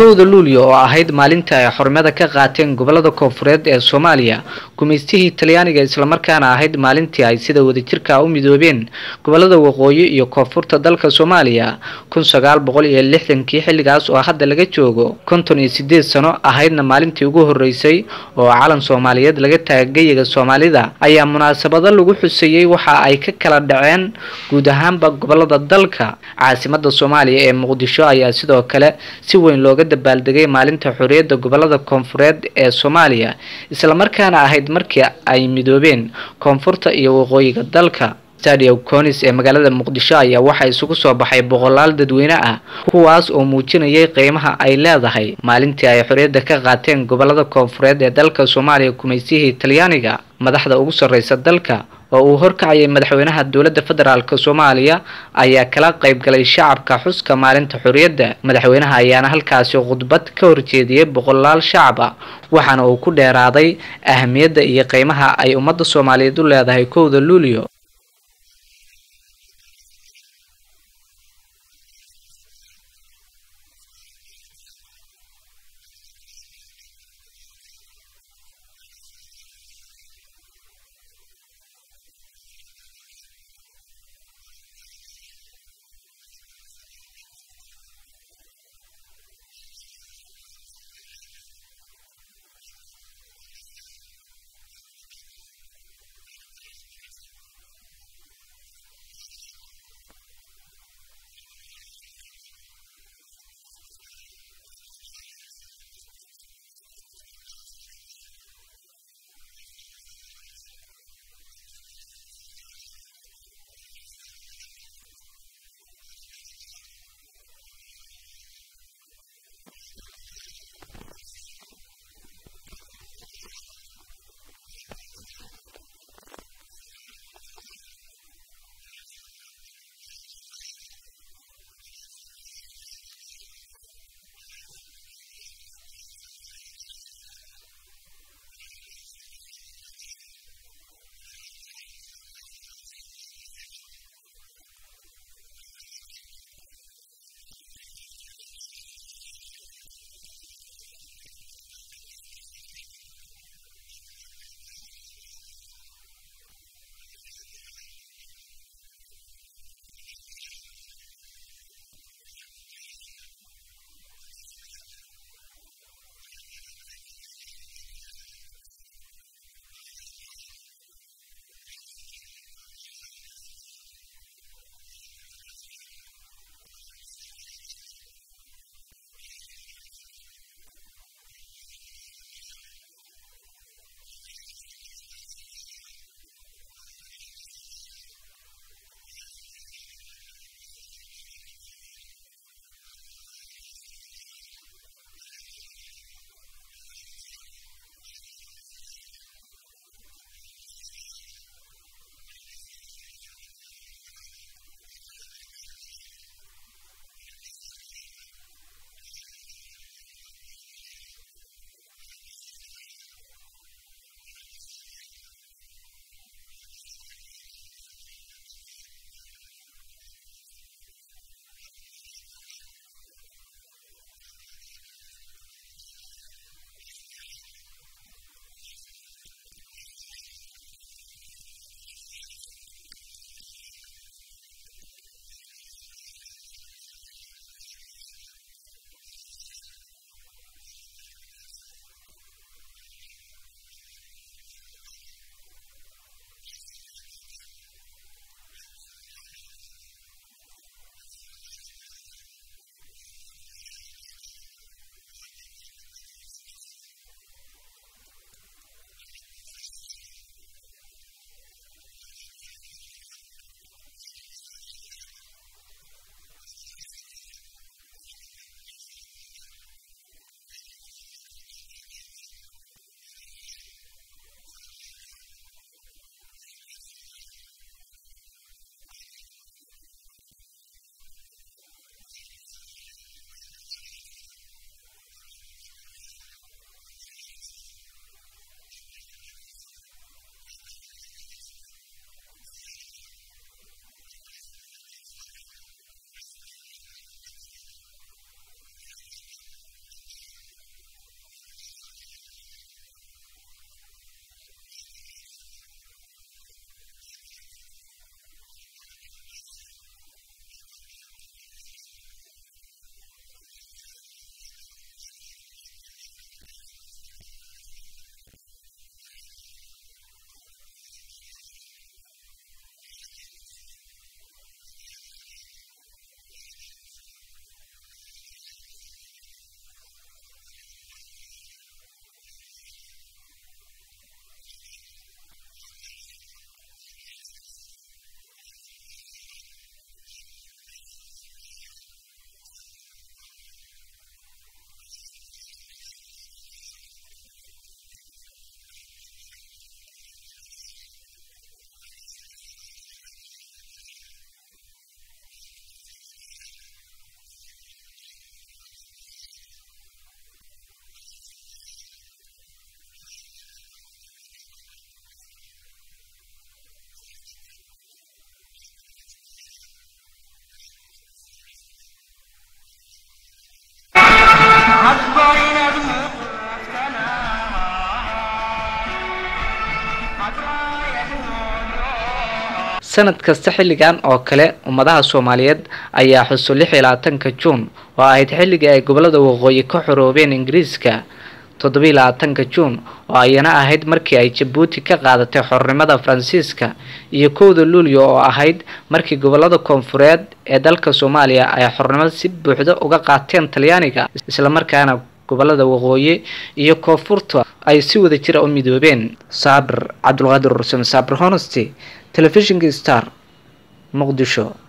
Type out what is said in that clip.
kowda luulyo oo ahayd maalinta ay xornimada ka qaateen gobolada koonfureed ee soomaaliya gumaystihii talyaaniga islamarkaana ahayd maalintii ay sida wadajirka u midoobeen gobolada waqooyi iyo koonfurta dalka soomaaliya kun sagaal boqol iyo lixdankii xilligaas oo hadda laga joogo konton iyo sideed sano ahaydna maalintii ugu horeysay oo calan soomaaliyeed laga taaga geyiga soomaalida ayaa munaasabado lagu xuseeyey waxa ay ka kala dhaceen guud ahaanba gobolada dalka caasimada soomaaliya ee muqdisho ayaa sidoo kale si weyn looga dabaaldegay maalinta xorriyadda gobolada koonfureed ee soomaaliya islamarkaana ahayd markii ay midoobeen koonfurta iyo waqooyiga dalka stadium conis ee magaalada muqdisho ayaa waxaa isugu soo baxay boqolaal dadweyne ah kuwaas oo muujinayay qiimaha ay leedahay maalintii ay xorriyadda ka qaateen gobolada koonfureed ee dalka soomaaliya kumaysihii talyaaniga madaxda ugu sarreysa dalka oo uu horkacayay madaxweynaha dowladda federaalk soomaaliya ayaa kala qayb galay shacabka xuska maalinta xorriyadda madaxweynaha ayaana halkaasi khudbad ka horjeediyey boqolaal shacab ah waxaana uu ku dheeraaday ahamiyadda iyo qiimaha ay ummadda soomaaliyeed u leedahay kowda luulyo sanad kasta xilligan oo kale ummadaha soomaaliyeed ayaa xuso lix iyo labaatanka juun oo ahayd xilligii ay gobolada waqooyi ka xoroobeen ingiriiska toddobiiy labaatanka juun oo ayana ahayd markii ay jabuuti ka qaadatay xornimada faransiiska iyo kowda luulyo oo ahayd markii gobolada koonfureed ee dalka soomaaliya ay xornimada si buuxda uga qaateen talyaaniga islamarkaana gobolada waqooyi iyo koonfurta ay si wada jira u midoobeen saabir cabdulqaadir rusem saabir honesty telefishinka star muqdisho